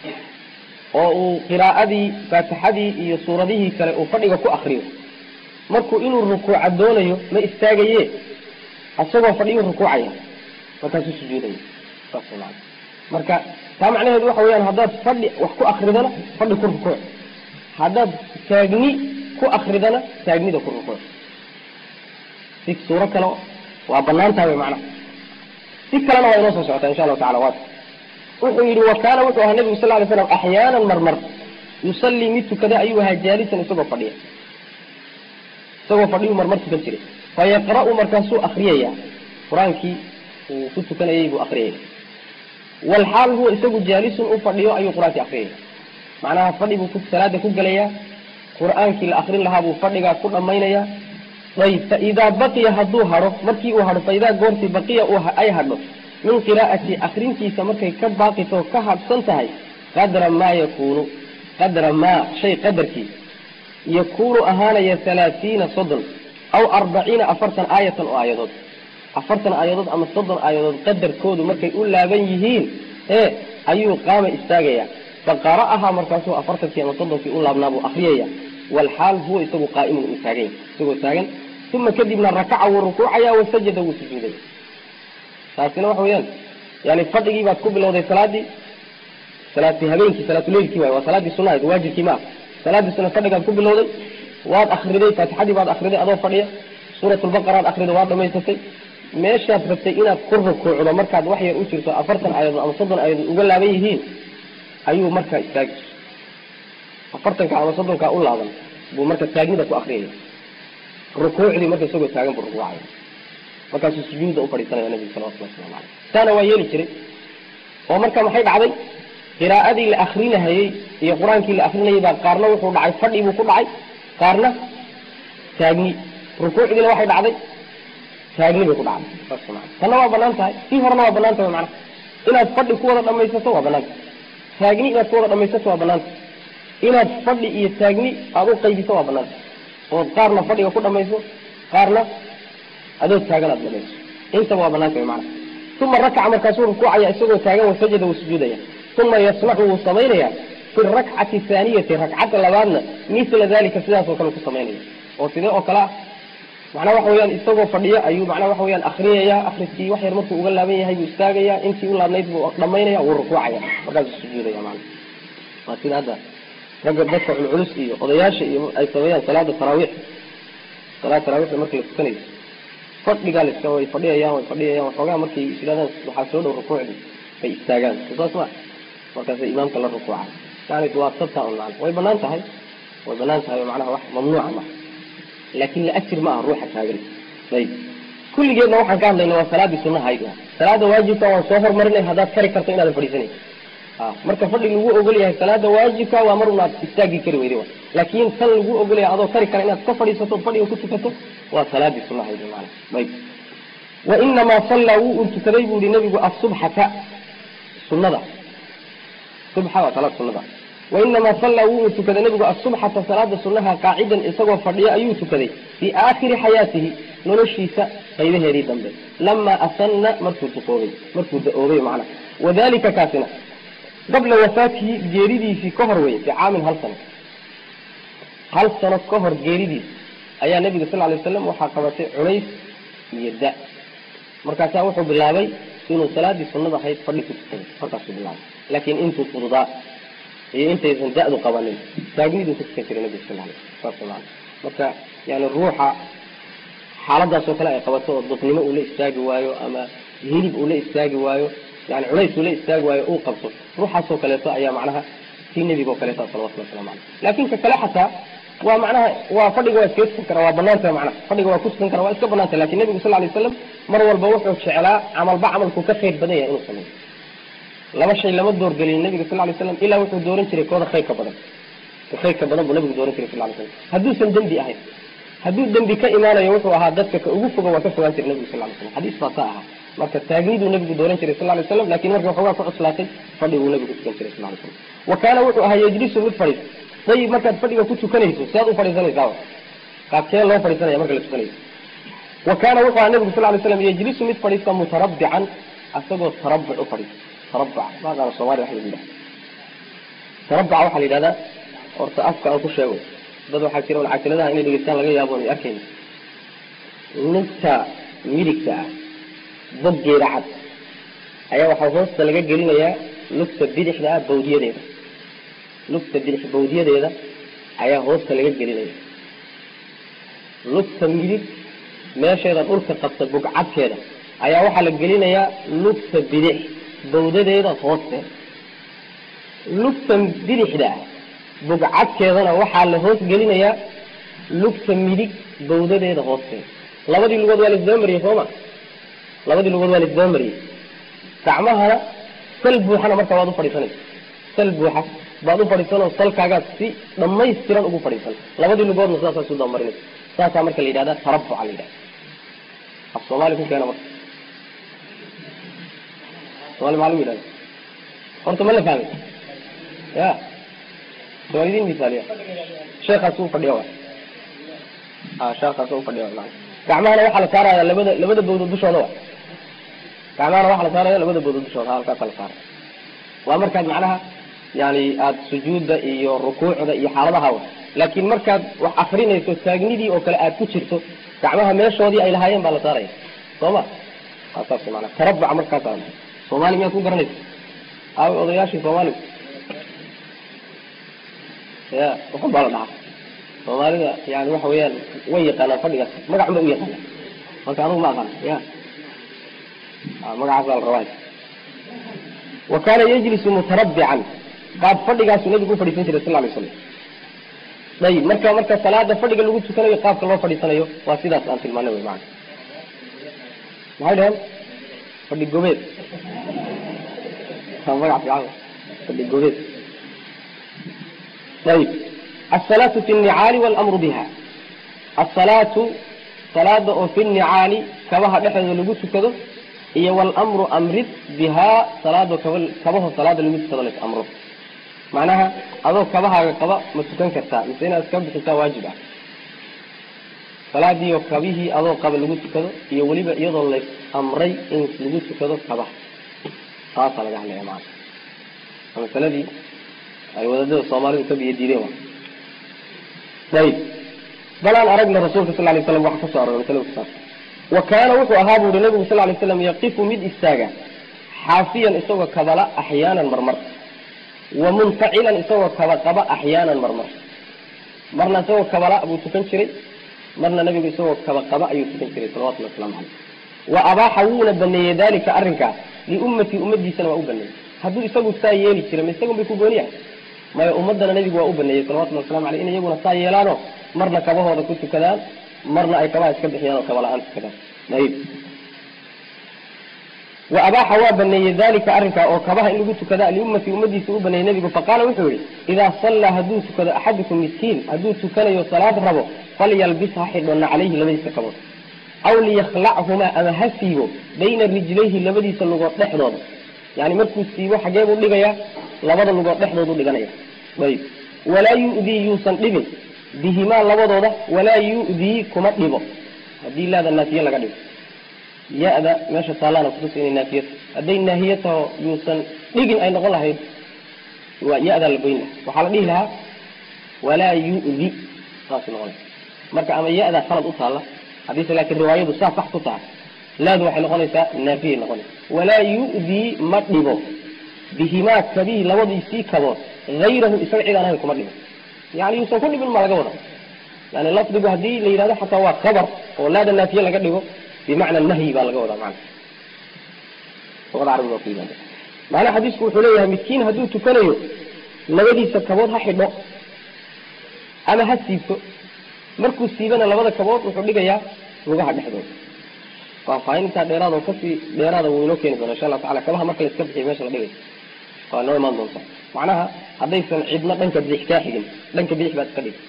oo uu qiraa'adii faatixadii iyo suuradihii kale uu fadhiga ku akriyo markuu inuu rukuuca doonayo ma istaagaye isagoo fadhiyu rukuucaya markaasuu sujuudaya saas maa marka taa macnaheedu waxa weyaan haddaad fadhi wax ku akridana fadhi ku rukuuc haddaad taagni ku akridana taagnida ku rukuuc si suuro kale waa banaan tahay wy macnaha si kalena waa inoo soo socotaa insha allahu tacala waat wuxuu yihi wa kaana wuxuu ahaa nabigu sal lay slam axyaanan marmar yusallii mid tukada ayuu ahaa jaalisan isagoo fadhiya isagoo fadhiyu marmar tukan jiray fayaqra'u markaasuu akriyaya qur-aankii uu ku tukanayay buu akriyaya walxaal huwa isagu jaalisun u fadhiyo ayuu qur-aankii akriyaya macnaha fadhi buu salaada ku gelayaa qur-aankii la akrin lahaa buu fadhigaa ku dhammaynayaa ayb faidaa baqiya hadduu hadho markii uu hadho faidaa goortii baqiya ay hadho min qiraa'ati akrintiisa markay ka baaqito ka hadhsan tahay qadra maa yakuunu qadra maa shay qadarkii yakuunu ahaanaya halaatiina soddon aw arbaciina afartan aayatan oo aayadood afartan aayadood ama soddon aayadood qadarkoodu markay u laaban yihiin ee ayuu qaama istaagaya faqara'ahaa markaasuu afartankii ama soddonkii u laabnaa buu akriyaya walxaal huwa isagu qaa'imun uu taaganya isagoo taagan uma kadibna rakaca wuu rukuucaya wasajada wuu sujuudaya taasina waxa weyaan yani fadhigii baad ku bilowday salaadii salaati habeenkii salaatuleilkii waay waa salaadii sunahayd waajibkii ma ah salaadii suna fadhigaad ku bilowday waad akriday faatixadii baad akriday adoo fadhiya suuratulbaqaraad akriday waad dhamaysatay meeshaad rabtay inaad ku rukuucdo markaad wax yar u jirto afartan aayadood ama soddon aayadood uga laaban yihiin ayuu markaa istaagi afartanka ama soddonkaa u laaban buu marka taagnida ku akriyaya rukuucdii marka isagoo taagan buu rukuucaya markaasuu sujuuda u fadhiisanaya nabigu salawatullah waslamu caleyh taana waa yeeli jiray oo marka maxay dhacday qiraa'adii la akrinahayey iyo qur-aankii la akrinayay baa qaarna wuxuu dhacay fadhi buu ku dhacay qaarna taagni rukuucdiina waxay dhacday taagni bay ku dhacday saas maa tanna waa banaan tahay sii horena waa banaan tahay macnaha inaad fadhi ku wada dhamaysato waa banaanta taagni inaad ku wada dhamaysato waa banaanta inaad fadhi iyo taagni aada u qaybiso waa banaanta ood qaarna fadhiga ku dhamayso qaarna adoo taagan aad dhamayso intaba waa banaanta wy macnaha uma rakaca markaasuu rukuucaya isagoo taagan wasajada wuu sujuudaya uma yasnacu wuu samaynaya fi rakcati haaniyati rakcadda labaadna mila dalika sidaas oo kale ku samaynaya oo sidee oo kale ah macnaa waxa weyaan isagoo fadhiyo ayuu macnaa waxa weyaan akriyaya akriskii wax yar markuu uga laaban yahay buu istaagaya intii u laabnayd buu dhamaynaya wuu rukuucaya markaasuu sujuudaya mana waa sida hadda ragga dadka culculus iyo odayaasha iyo ay sameeyaan salaada taraawiix salaada taraawiixda marka la tukanayo fadhigaa laska way fadhiyayaan way fadhiyayaan waxoogaa markay is yidhahdaan waxaa soo dhow rukuucdi bay istaagaan saas ma markaasay imaamka la rukuuca yani waa sabta un macna way banaan tahay way banaan tahay oo macnaha wax mamnuuca ma laakin la ajir ma aha ruuxa taagan ayib kulligeedna waxaan ka hadlayna waa salaadii sunahayd salaada waajibka waan soo hormarinay haddaad kari karto inaadan fadhiisanayn marka fadhi lagu ogol yahay salaada waajibka waa mar unaad istaagi kari weyday laakin tan lagu ogol yahay adoo kari kara inaad ka fadhiisato fadhiga ku tukato waa salaadii sunahayd maana ayb wainamaa sallaa wuu un tukaday buu yihi nabigu asubxata sunada subxa waa salaad sunada wainamaa sallaa wuu un tukaday nabigu asubxata salaada sunaha qaacidan isagoo fadhiyo ayuu tukaday fii aakhiri xayaatihi noloshiisa qaybaheedii dambe lamaa asana markuu duqoobay markuu da-oobay macna wadalika kaasina qabla wafaatihi geeridiisii ka hor wey bicaamin hal sano hal sano ka hor geeridiis ayaa nabiga sal lay waslam waxaa qabatay culays iyo da markaasaa wuxuu bilaabay inuu salaadii sunada ahayd fadhi ku tukaday markaasuu bilaabay laakiin intuu fududaa iyo intaysan da-du qabanin taagniduu ku tukan jiray nabiga sal lay saas maa marka yani ruuxa xaaladaasoo kale ay qabato oo dadnimo uu la istaagi waayo ama hilib uu la istaagi waayo yani culays uu la istaagi waayo uu qabto ruuxaasoo kaleeto ayaa macnaha tii nebiga oo kaleeto salawatullah waslamu caleyh laakin ka kale xataa waa macnaha waa fadhiga waa iskaga tukan kara waa banaanta macnaha fadhiga waa ku tukan kara waa iska banaanta lakin nebigu sal lay slam mar walba wuxuu jeclaa camalba camalku ka khayr badan yahay inuu sameeyo laba shay lama doorgelin nabiga sal lay slam ilaa wuxuu dooran jiray kooda khayrka badan khayrka badan buu nabigu dooran jiray sal lay slam hadduusan dembi ahayn hadduu dembi ka imaanayo wuxuu ahaa dadka ka ugu foga waa ka fogaan jiray nabigu sal lay slam xadiis baa saa ahaa marka taagniduu nabigu dooran jiray sal lay slam lakin marka waxoogaa ku cuslaatay fadhiguu nabigu tukan jiray sal lay slam wa kaana wuxuu ahaa yejlisu mid fadhiis dayib markaad fadhiga ku tukanayso siaad u fadhiisanaysaa qaabkee loo fadhiisanaya marka la tukanayo wa kaana wuxuu ahaa nabigu sal lay slam yejlisu mid fadhiista mutarabbican asagoo tarabuc u fadhiisa tarabuca maaqaana soomaliya waxa lagu yidhaha tarabuca waxaa la yidhahdaa horta afka aan ku sheego dad waxaa jira un casiladaha inay dhegeystaan laga yaabo ay arkayna ninta midigta ah boggeeda cad ayaa waxaa hoosta laga gelinayaa lugta bidixda ah bawdiyadeeda lugta bidix bawdiyadeeda ayaa hoosta laga gelinaya lugta midig meesheeda dhulka qabta bugcadkeeda ayaa waxaa la gelinayaa lugta bidix bawdadeeda hoosteeda lugta bidixda ah bugcadkeedana waxaa la hoos gelinayaa lugta midig bawdadeeda hoosteeda labadii lugood waa laisdaba mariyey sooma labadii lugood waa laisdaba mariyey gacmahana sal buuxana marka waad u fadhiisanaysa sal buuxa baad u fadhiisanoo salkaagaad si dhamaystiran ugu fadhiisan labadii lugoodna sidaasaa isu dabamarinaysa saasaa marka la yidhahda tarabuca la yidhahda af soomaali ku keena marka somaali maa lagu yidhahda horta ma la fahmay ya waa idin misaaliya sheekaas u fadhiya wa a sheekaas u fadhiya wa gacmahana waxaa la saaraya labada labada bawdood dushooda wa gacmahana waxaa la saaraya labada bawdood dushooda halkaasa la saaraya waa markaad macnaha yani aada sujuudda iyo rukuucda iyo xaaladaha wa laakin markaad wax akrinayso taagnidii oo kale aad ku jirto gacmaha meeshoodii ay lahaayeen baa la saaraya soo ma saas mana tarabuca markaasa soomaali miyaad ku garanaysa aaway odayaashii soomaaliga ya waxun baa la dhahaa soomaalida yani waxa weeyaan way yaqaanaan fadhigaas magac ba u yaqaana marka anugu ma aqaan ya magacaas baa la rabaa wa kaana yajlisu mutarabbican qaab fadhigaasu nabigu u fadhiisan jiray sal lay slam ayib marka marka salaada fadhiga lagu tukanayo qaabka loo fadhiisanayo waa sidaas aan tilmaanay wy maana maxay dhaheen fadhi gobeed magac fiican fadhi gobeed ayib asalaatu fi nnicaali walamru biha asalaatu salaada oo fi nnicaali kabaha dhexdooda lagu tukado iyo walamru amrid bihaa salaado kaba kabaho salaada lagu tukado las amro macnaha adoo kabahaaga qaba ma tukan kartaa mise inaad iska bixisaa waajib ah salaadiioo kabihii adoo qaba lagu tukado iyo weliba iyadoo lays amray in lagu tukado kabaha taasaa laga hadlaya maana masaladii ay wadaadada soomaalidu ka biyo diideen wa ayib balaan aragna rasuulka sal lay slam waxa kasoo aroray masalada kusaabsan wa kaana wuxuu ahaa bu uhi nabigu sal lay slam yaqifu mid istaaga xaafiyan isagoo kabala axyaanan marmar wa muntacilan isagoo kaba qaba axyaanan marmar marna isagoo kabala buu tukan jiray marna nabigu isagoo kaba qaba ayuu tukan jiray salawatullahi waslamu caleyh wa abaaxa wuuna baneeyey dalika arrinkaas liummatii ummadiisana waa u baneeyey hadduu isagu saa yeeli jiray ma isagun bay ku gooniyahay maya ummadana nabigu waa u baneeyey salawatullahi waslamu aleyh in iyaguna saa yeelaano marna kabahooda ku tukadaan marna ay kabaha iska bixiyaan oo kaba la-aan tukadaan ayib wa abaaxa waa baneeyey dalika arrinkaa oo kabaha in lagu tukada liummatii ummadiisa u baneeyey nabigu faqaala wuxuu yihi idaa sallaa hadduu tukado axadukum miskiin hadduu tukanayo salaad rabo falyalbis ha xidhona calayhi labadiisa kabood aw liyakhlachumaa ama ha siibo bayna rijlayhi labadiisa lugood dhexdooda yani markuu siibo xagee buu dhigayaa labada lugood dhexdoodu dhiganaya ayib walaa yu'dii yuusan dhibin bihimaa labadooda walaa yu'dii kuma dhibo haddii laada naafiye laga dhigo ya-da meesha taalaana kutusa inay naafiya hadday naahiye taho yuusan dhigin ay noqon lahayd waa ya-daa la goyn laha waxaa la dhihi lahaa walaa yu'di saas noqon marka ama ya-daa khalad u taalla haddiise laakiin riwaayadu saa sax ku tahay laadu waxay noqonaysaa naafiyay noqonaysa walaa yu'dii ma dhibo bihimaa kabihi labadiisii kabood hayrahu isaga cid aan ahayn kuma dhibo yani yuusan ku dhibin ma laga wada yani lafdigu haddii la yidhahdo xataa waa khabar oo laada naafiye laga dhigo bimacna nahyi baa laga wadaa macna luqada carabiga waa ku yimaada macnaha xadiisku wuxuu leeyahay midkiin hadduu tukanayo labadiisa kabood ha xidho ama ha siibto markuu siibana labada kabood wuxuu dhigayaa lugaha dhexdooda faahfaahintaa dheeraad oo kasii dheeraada wuu inoo keeni doona insha allahu tacala kabaha marka la iska bixiyo meesha la dhigay waa inoo imaan doonta macnaha haddaysan cidna dhanka bidix kaa xigin dhanka bidix baad iska dhig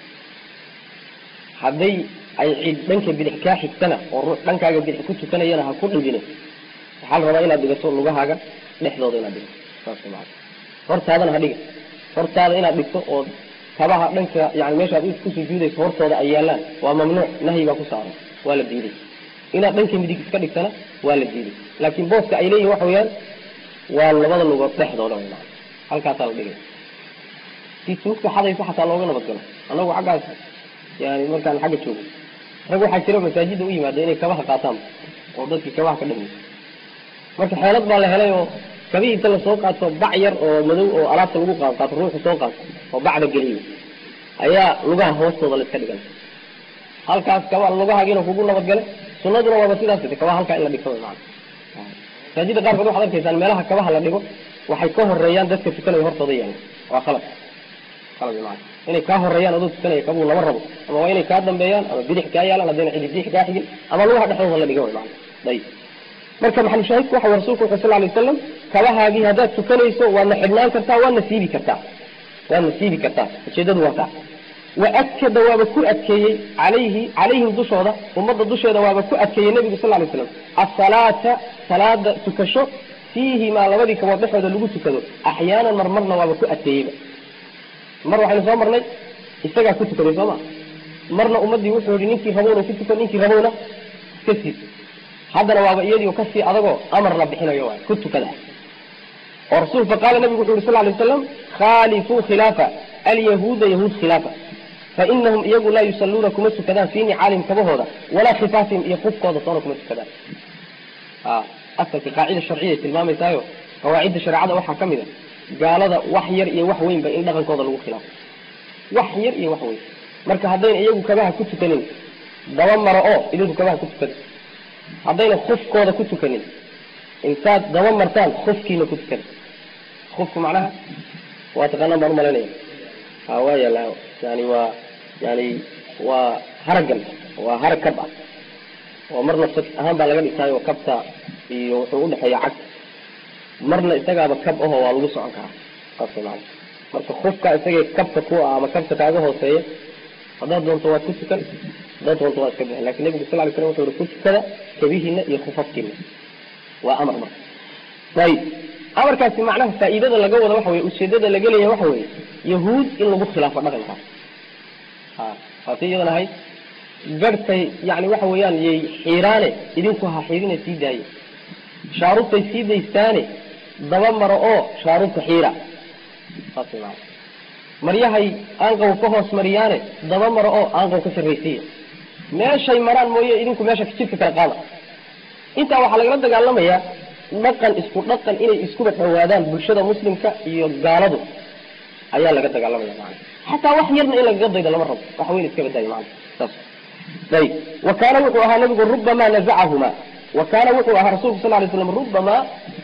hadday ay cid dhanka bidix kaa xigtana oo ruux dhankaaga bidix ku tukanayana ha ku dhigine waxaa la rabaa inaad dhigato lugahaaga dhexdooda inaad dhigto saas maa hortaadana ha dhiga hortaada inaad dhigto oo kabaha dhanka yani meeshaad ku sujuudayso hortooda ay yaalaan waa mamnuuc nahyi baa ku saaran waa la diiday inaad dhanka midig iska dhigtana waa la diiday laakiin booska ay leeyihin waxa weeyaan waa labada lugood dhexdooda w halkaasaa la dhigay si tuugta xadaysa xataa looga nabadgalo anagu xaggaas yani markaan xagga joogo rag waxaa jira masaajida u yimaada inay kabaha qaataan oo dadkii kabaha ka dhamiy marka xeelad baa la helay oo kabihii inta lasoo qaato bac yar oo madow oo alaabta lagu qaad qaato ruuxu soo qaato oo bacda geliyo ayaa lugaha hoostooda la iska dhigan halkaas kaba lugahaagiina kugu nabadgale sunaduna waaba sidaas kabaha halkaa in la dhigto maa masaajida qaarkood waxad arkaysaan meelaha kabaha la dhigo waxay ka horeeyaan dadka tukanaya hortooda yaala waa qalad qalad maa inay kaa horeeyaan adoo tukanaya kabuu lama rabo ama waa inay kaa dambeeyaan ama bidix kaa yaalaan haddayna cidi bidix kaa xigin ama lugaha dhexdooda la dhiga wy maa ayib marka maxalu shaahidku waxa rasulku wuxuu sal lay wasalam kabahaagii haddaad tukanayso waadna xidhnaan kartaa waadna siibi kartaa waadna siibi kartaa ujeedadu waa taa waakada waaba ku adkeeyey alayhi calayhim dushooda ummadda dusheeda waaba ku adkeeyey nebigu sal lay slam asalaata salaada tukasho fiihimaa labadii kabood dhexooda lagu tukado axyaanan marmarna waaba ku adkeeyeyba mar waxaynu soo marnay isagaa ku tukaday soo ma marna ummaddii wuxuu yihi ninkii rabowna ku tukan ninkii rabowna iska siib haddana waaba iyadii kasii adagoo amar la bixinayo waay ku tukada oo rasul faqaala nabigu wuxu yuri sal lay waslam khaalifuu khilaafa alyahuuda yahuud khilaafa fainahum iyagu laa yusaluuna kuma tukadaan fii nicaalihim kabahooda walaa khifaafihim iyo kufkooda soona kuma tukadaan asalka qaacida sharciya tilmaamaysaayo qawaacidda shareecada waxaa ka mid a gaalada wax yar iyo wax weynba in dhaqankooda lagu khilaafo wax yar iyo wax weyn marka haddayna iyagu kabaha ku tukanin daba maro oo idinku kabaha ku tukada haddayna kufkooda ku tukanin intaad daba martaan kufkiina ku tukada kufku macnaha waa taqaanaan baan umalaynaya ha waa yaala yani waa yani waa haragan waa harag kab ah oo marna fak ahaan baa laga dhigtaayo kabta iyo wuxuu udhexeeya cag marna isagaaba kab aho waa lagu socon karaa saas maana marka kufka isagay kabka ku ah ama kabta kaaga hooseeya haddaad doonto waad ku tukan haddaad doonto waad iska bixin lakin nebigu sal lay slam wuxuu yihi ku tukada kabihiina iyo kufafkiina waa amar marka ayib amarkaasi macnaha faa'iidada laga wada waxa weye ujeedada laga leeyahay waxa weye yahuud in lagu khilaafo dhaqankaas ha waati iyadan ahayd garhkay yani waxa weeyaan yay xiiraane idinku ha xiirina sii daaye shaarubtay sii daystaane daba maro oo shaarubta xiira saas maana maryahay aanqaw ka hoos mariyaane daba maro oo aanqaw ka sarraysiiya meeshay maraan mooye idinku meesha jidka kala qaada intaa waxaa lagala dagaalamayaa dhaqan isku dhaqan inay iskuba dhawaadaan bulshada muslimka iyo gaaladu ayaa laga dagaalamaya maana xataa wax yarna in lagaga daydo lama rabo wax weyn iska badaayo maana saas ayib wa kaana wuxuu ahaa nabigu rubamaa nazacahuma wa kaana wuxuu ahaa rasulku sal lay slam rubamaa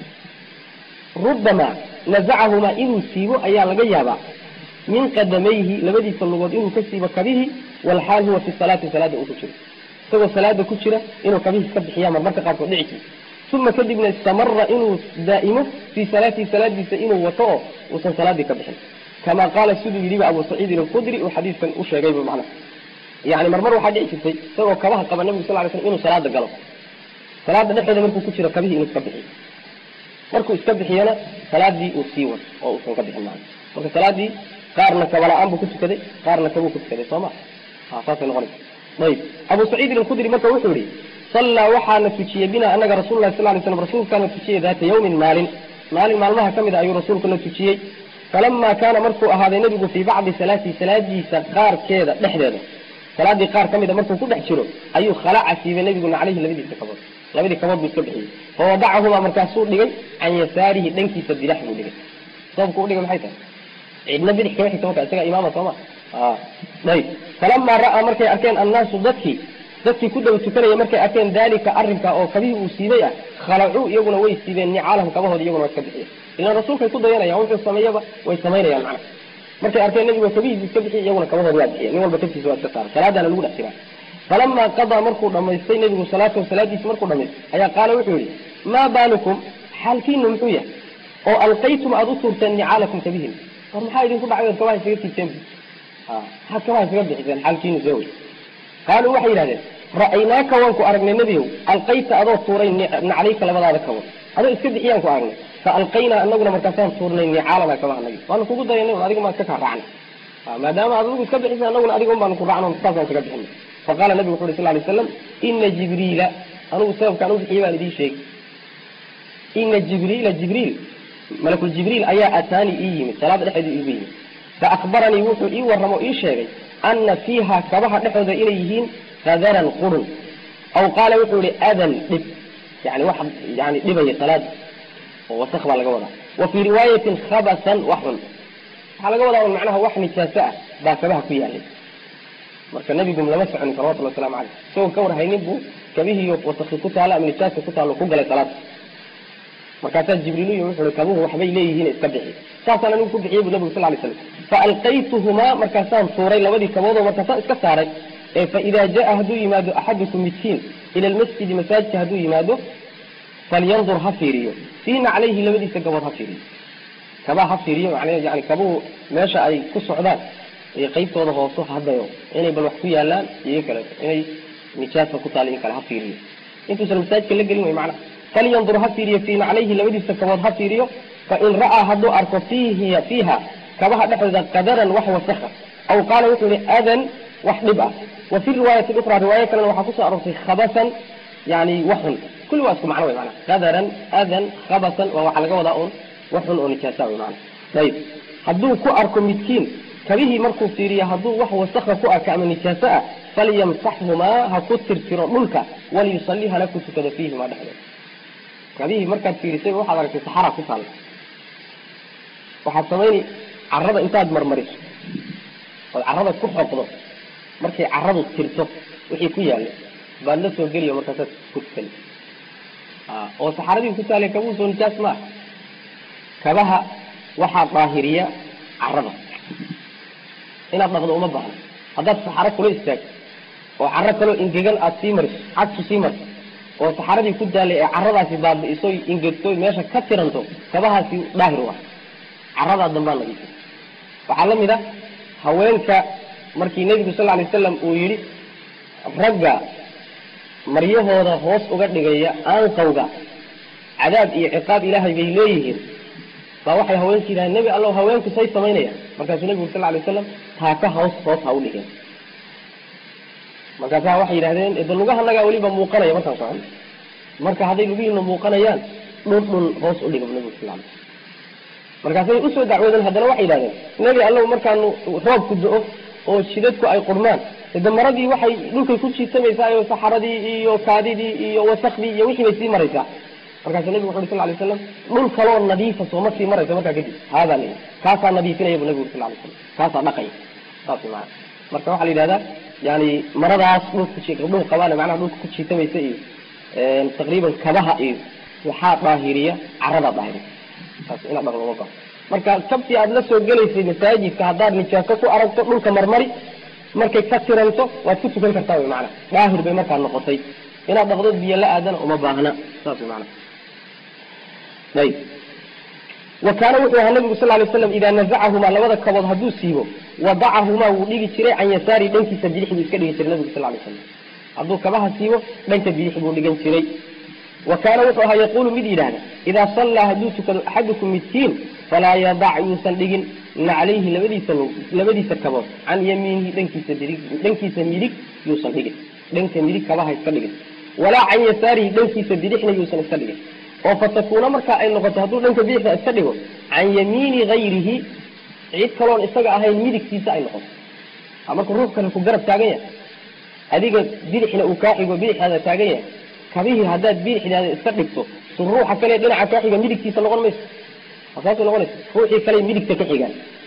rubamaa nazacahumaa inuu siibo ayaa laga yaabaa min qadamayhi labadiisa lugood inuu ka siibo kabihi walxaal huwa fi salaati salaada uu ku jiro isagoo salaada ku jira inuu kabihii iska bixiya marmarka qaarkood dhici jir uma kadibna istamara inuu daa'imo fii salaatihi salaadiisa inuu wato oo uusan salaadii ka bixin kama qaala siduu yidhiba abu saciidin alkhudri uu xadiiskan u sheegayba macna yani marmar waxaa dhici jirtay isagoo kabaha qaba nabigu sal ly slam inuu salaada galo salaada dhexdeeda markuu ku jiro kabihii inuu iska bixiyo markuu iska bixiyana salaadii uu sii wado oo uusan ka bixin maana marka salaadii qaarna kabala-aan buu ku tukaday qaarna kabuu ku tukaday soo ma ha saasay noqonaysa ayib abu saciidin alkhudri marka wuxuu yihi sallaa waxaana tujiyey bina anaga rasul lahi sal lay slam rasuulkaana tujiyey daata yawmin maalin maalin maalmaha ka mid a ayuu rasuulkuna tujiyey falamaa kaana markuu ahaaday nebigu fii bacdi salaatihi salaadiisa qaarkeeda dhexdeeda salaadii qaar ka mida markuu ku dhex jiro ayuu khalaca siibay nebiguna caleyhi labadiisa kabood labadii kabood buu iska bixiyey fawadacahumaa markaasuu dhigay can yasaarihi dhankiisa bidax buu dhigay sababku udhigay maxay tahay cidna bidix kama xigta marka isaga imaama sooma ayb falamaa ra'aa markay arkeen annaasu dadkii dadkii ku daba tukanaya markay arkeen dalika arrinka oo kabihii uu siibay ah khalacuu iyaguna way siibeen nicaalahum kabahooda iyaguna waa iska bixiyeen ilaan rasuulkay ku dayanayaan wuxuu sameeyaba way samaynayaan macna markay arkeen nabigu kabihiisi iska bixiy iyaguna kabahooda waa bixiyen nin walba kabtiisa waa iska saara salaadaana lagu dhex jiraa falamaa qadaa markuu dhamaystay nebigu salaatahu salaadiisi markuu dhamaystay ayaa qaala wuxuu yihi maa baalukum xaalkiinu muxuu yahay oo alqaytum aada u tuurteen nicaalakum kabihin war maxaa idinku dhacay ood kabaha isaga tiibteen maxaad kabaha isaga bixiseen xaalkiinu see wey qaaluu waxay yidhahdeen ra'aynaaka waan ku aragnay nebiyow alqayta adoo tuuray naclayka labadaada kabood adoo iska bixiyaan ku aragnay fa alqaynaa anaguna markaasaan tuurnay nicaalana kabaha nagi waanu kugu dayanay adiga maan iska kaa raacnay maadaama aad adigu iska bixisa anaguna adiga un baanu ku raacno saasaan isaga bixinay faqala nabigu wuxu uhi sal lay slam ina jibriila anugu sababkaan u bixiyay baan idiin sheegay ina jibriila jibriil malakul jibriil ayaa ataani ii yimid salaada dhexeeda iigu yimid fa akbaranii wuxuu ii warramo ii sheegay ana fiiha kabaha dhexooda inay yihiin qadaran qurun aw qaala wuxuu yihi adan dhib yani wax yani dhibaya salaada oo wasak baa laga wadaa wa fii riwaayatin khabasan wax xun waxaa laga wadaa un macnaha wax nijaaso ah baa kabaha ku yaalay marka nebigu lama soconin salawatullah waslamu caleyh isagoo ka warhaynin buu kabihiiyo wasaki ku taala ama nijaasa ku taalo ku galay salaada markaasaa jibriil u yimi wuxu uhi kabuhu waxbay leeyihiin iska bixi saasaan anigu ku bixiyey bu nabigu sal lay slam fa alqaytuhumaa markaasaan tuuray labadii kaboodoo markaasaan iska saaray ee fa idaa jaa hadduu yimaado axadukum midkiin ila lmasjidi masaajidka hadduu yimaado falyandur ha fiiriyo fii naclayhi labadiisa gabood ha fiiriyo kabaa ha fiiriyo macnaa yani kabuhu meesha ay ku socdaan iyo qaybtooda hooso hadayo inay bal wax ku yaalaan iyo kaleeto inay nijaasa ku taala in kale ha fiiriyo intuusan masaajidka la gelin way macnaha falyandur ha fiiriyo fii naclayhi labadiisa kabood ha fiiriyo fain ra'aa hadduu arko fiihi fiiha kabaha dhexdooda qadaran wax wasakha aw qaala wuxuu yihi adan wax dhib ah wa fi riwaayati ukra riwaayo kalena waxaa kusoo aroortay khabasan yani waxun kulli waa isku macno way mana qadaran adan khabasan waa waxaa laga wadaa un waxun oo nijaasa way mana ayib hadduu ku arko midkiin kabihii markuu fiiriyo hadduu wax wasakha ku arka ama nijaaso ah falyamsaxhumaa ha ku tirtiro dhulka waliyusalli hala ku tukado fiihimaa dhexdooda kabihii markaad fiirisay waxaad aragtay saxara ku taalla waxaad samayni carada intaad marmariso ood carada ku xoqdo markay caradu tirto wixii ku yaalla baad la soo geliyo markaasaad ku tukani oo saxaradii ku taallay kabuhu soo nijaas maaha kabaha waxaa daahiriya carada inaad dhaqdo uma baahno haddaad saxaro kula istaagto oo caro kaloo ingegan aada sii mariso cagtu sii marto oo saxaradii ku daalay ee caradaasi baabi'iso ingegto meesha ka tiranto kabahaasi daahir u ah caradaa dambaa nadiifay waxaa la mid a haweenka markii nebigu sal lla lay wasalam uu yidhi ragga maryahooda hoos uga dhigaya aanqawga cadaab iyo ciqaab ilaahay bay leeyihiin baa waxay haweenka yidhahdeen nebi allow haweenku say samaynayaan markaasuu nebigu sal lla lay wasalam taaka hoos hoos ha u dhigeen markaasaa waxay yidhahdeen de lugahanagaa weliba muuqanaya markaan socon marka hadday lugihiina muuqanayaan dhun dhun hoos u dhiga nebigu sal lay markaasay usoo dacwoodeen haddana waxay yidhahdeen nebi allow markaanu roobku do-o oo jidadku ay qurmaan de maradii waxay dhulkay ku jiitamaysaa iyo saxaradii iyo kaadidii iyo wasakdii iyo wixii bay sii maraysaa markaasuu nebigu wuxu uri sal lay slam dhul kaloo nadiifa sooma sii maraysa markaa kadib haadaa la kaasaa nadiifinaya bu nebigu sal lay slam kaasaa dhaqaya saas maana marka waxaa la yidhahdaa yani maradaas dhulka dhul qabaane macnaha dhulka ku jiitamaysa iyo taqriiban kabaha iyo waxaa daahiriya caradaa daahiriya saas inaad dhaqdo uma baaho marka kabtii aada la soo gelaysay masaajidka haddaad nijaaso ku aragto dhulka marmari markay ka tiranto waad ku tukan kartaa wy maana daahir bay markaa noqotay inaad dhaqdo biyo la aadana uma baahna saas wy maana ayb wa kaana wuxuu ahaa nabigu sal lay slam idaa nazacahumaa labada kabood hadduu siibo wadacahumaa wuu dhigi jiray can yasaari dhankiisa bidix buu iska dhigi jiray nabigu sal lay slam hadduu kabaha siibo dhanka bidix buu dhigan jiray wa kaana wuxuu ahaa yaquulu mid yidhaahda idaa sallaa hadduu tukado axadukum midkiin falaa yadac yuusan dhigin naclayhi labadiisa labadiisa kabood can yamiinihi dhankiisa midig dhankiisa midig yuusan dhigin dhanka midig kabaha iska dhigin walaa can yasaarihi dhankiisa bidixna yuusan iska dhigin oo fatakuuna markaa ay noqoto hadduu dhanka bidixda iska dhigo can yamiini gayrihi cid kaloon isaga ahayn midigtiisa ay noqoto marka ruux kale ku garab taagan yahay adiga bidixna uu kaa xigo bidixdaada taagan yahay kabihii haddaad bidixdaada iska dhigto su ruuxa kale dhinaca kaa xiga midigtiisa noqon mayso saasay noqonaysa ruuxii kale midigta ka xigaan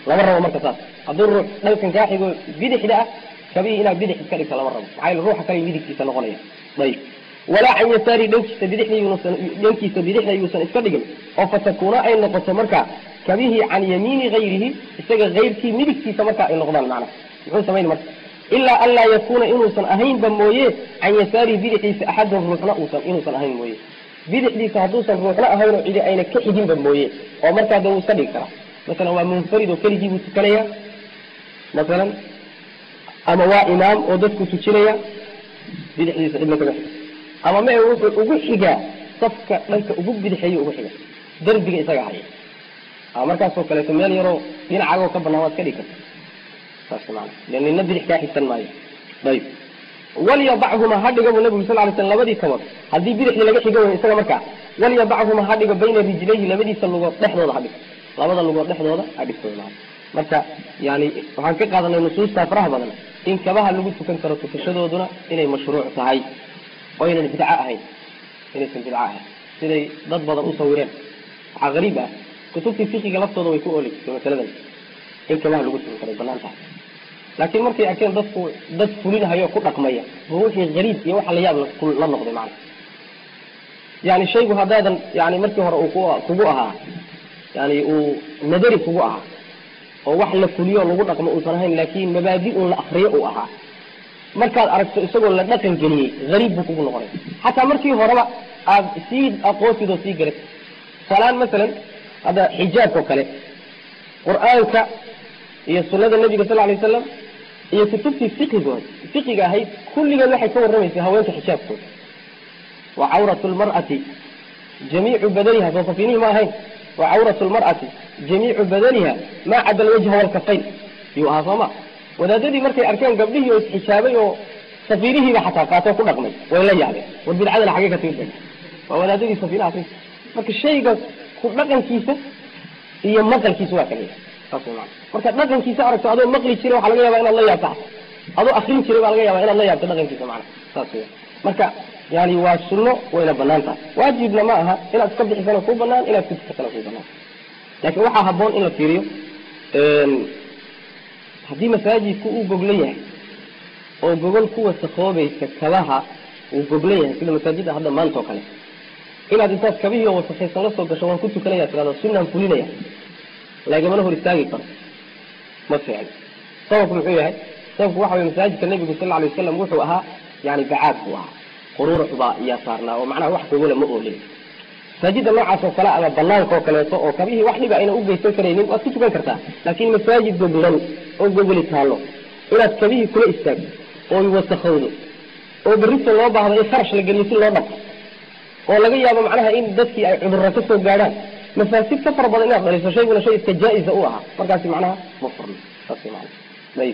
lama rabo marka saas hadduu ruux dhankan kaa xigo bidixda ah kabihii inaad bidix iska dhigto lama rabo maxaa yeele ruuxa kale midigtiisa noqonaya ayib walaa can yasaari dhankiisa bidixda yuusan dhankiisa bidixda yuusan iska dhigin oo fatakuuna ay noqoto marka kabihii can yamiini hayrihi isaga hayrkii midigtiisa marka ay noqdaan macnaha muxuu samayn marka ilaa an laa yakuuna inuusan ahaynba mooye can yasaarihi bidixdiisa axadun ruuxna uusan inuusan ahayn mooye bidixdiisa hadduusan ruuxna ahaynoo cidi ayna ka xiginba mooye oo markaa de wuu iska dhigi karaa masalan waa munfarid oo keligii buu tukanaya masalan ama waa imaam oo dadku tujinaya bidixdiisa cidna kaga xiga ama ma wuxuu ugu xigaa safka dhanka ugu bidixeeyo ugu xiga derbiga isaga haya a markaasoo kaleeto meel yaroo dhinacagoo ka banaan waad ka dhigi karta saas maana de nina bidix kaa xigsan maayo ayib walyadachuma ha dhiga buu nabigu sal lay slam labadii kabood haddii bidixdii laga xiga way isaga markaa walyadachuma ha dhigo bayna rijlayhi labadiisa lugood dhexdooda ha dhigo labada lugood dhexdooda ha dhigto maana marka yani waxaan ka qaadanay nusuusta faraha badan in kabaha lagu tukan karo tukashadooduna inay mashruuc tahay oo aynan bidco ahayn inaysan bidco ahayn siday dad badan u sawireen waxaa gariib ah kutubtii fiqiga laftooda way ku ooli jirtay masaladan in kabaha lagu tukan karo banaan tahay laakiin markay arkeen dadku dad fulinahayo ku dhaqmaya bu wixii gariib iyo waxa la yaab la noqday macana yani shaygu haddaadan yani markii hore uu ku kugu ahaa yani uu nadari kugu ahaa oo wax la fuliyo lagu dhaqmo uusan ahayn laakin mabaadi un la akriyo uu ahaa markaad aragto isagoo la dhaqan geliyey gariib buu kugu noqonay xataa markii horeba aad sii aqoonsid oo sii garatid salaan masalan hadda xijaabka oo kale qur-aanka iyo sunada nabiga sal lay wasalam iyo kutubtii fiqigood fiqiga ahayd kulligeed waxay ka warramaysay haweenka xijaabkooda wa cawratu lmar'ati jamiicu badaniha soo safiinihi ma ahayn wa cawratu lmar'ati jamiicu badaniha maa cada alwajha walkafayn yuu ahaa sooma wadaadadii markay arkeen gabdhihii oo isxijaabay oo safiirihiiba xataa qaatoo ku dhaqmay way la yaabeen war bidcadana xagee ka timid waa wadaadadii safiinaha ka marka shayga ku dhaqankiisa iyo maqalkiisa waa kala yahay saas way maana marka dhaqankiisa aragto adoo maqli jiray waxaa laga yaaba inaad la yaabto adoo akrin jiray baa laga yaaba inaad la yaabto dhaqankiisa macana saas wey marka yani waa sunno wayna banaan tahay waajibna ma aha inaad iska bixisana ku banaan inaad kutukatana ku banaan laakiin waxaa haboon in la fiiriyo haddii masaajidku uu goglan yahay oo gogol ku wasakoobaysa kabaha uu goglan yahay sida masaajidda hadda maanta oo kale inaad intaad kabihii oo wasakaysan la soo gasho waan ku tukanaya tirado sunaan fulinaya lagamana hor istaagi karo ma fiicno sababku muxuu yahay sababku waxa weye masaajidka nabigu sal alay wasalam wuxuu ahaa yani bacaad buu ahaa quruurux baa iyaa saarnaa oo macnaha wax gogola ma oolin masaajidda noocaas oo kale ama banaanka oo kaleeto oo kabihii wax dhiba ayna ugeysan karaynin waad ku tukan kartaa laakin masaajid goglan oo gogoli taallo inaad kabihii kula istaagto oo wasakowdo oo berrita loo baahdo in kharash la geliyo si loo dhaqo oo laga yaabo macnaha in dadkii ay cudurra ka soo gaadhaan mafaasid ka fara badan inaad dhaliso shayguna shay iska jaa-isa u ahaa markaasi macnaha ma furno saas mana ayib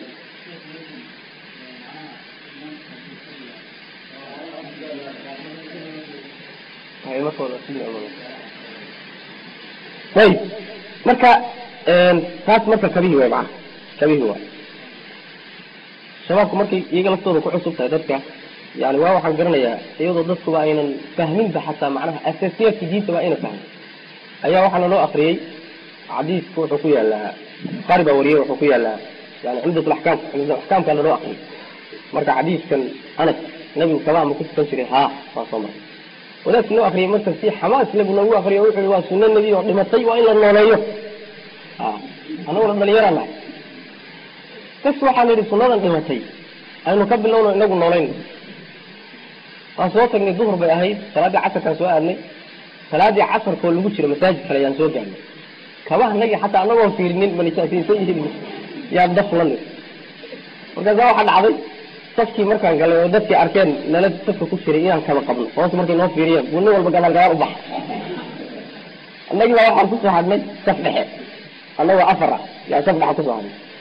ayib marka taas marka kabihii way macana kabihii waay shabaabku markay iyaga laftooda ku cusub tahay dadka yani waa waxaan garanayaa iyadoo dadkuba aynan fahminba xataa macnaha asaasiyaadka diinta waa ayna fahmin ayaa waxaana loo akriyey xadiisku wuxuu ku yaalaa bukaari baa wariyey wuxuu ku yaalaa yani cumdat laxkaam cumdat axkaamkaana loo akriyay marka xadiiskan anas nabigu kabaha ma ku tukan jiray haa waa soo maray wadaadki noo akriyay marka si xamaas nabigu noogu akriyo wuxuu yihi waa sunno nebi oo dhimatay waa in la nooleeyo a anaguna dhalinyaraan nahay bas waxaan idhi sunnadan dhimatay aynu ka bilowno inagu noolayno waan soo tagnay duhur bay ahayd salaaddii casarkaan soo aadnay salaadii casarkoo lagu jiro masaajid kale ayaan soo gaarnay kabaha nagi xataa anagoo fiirinin manisaasiinsan yihiin yaan daflanay markaasaa waxaa dhacday safkii markaan galay oo dadkii arkeen nala safka ku jiray inaan kaba qabno hoos markay noo fiiriyeen buu nin walba gadaal gadaal u baxa annagii baa waxaan kusoo hadnay saf dhexe annagoo afar ah yaa saf dhexa kusoo hadnay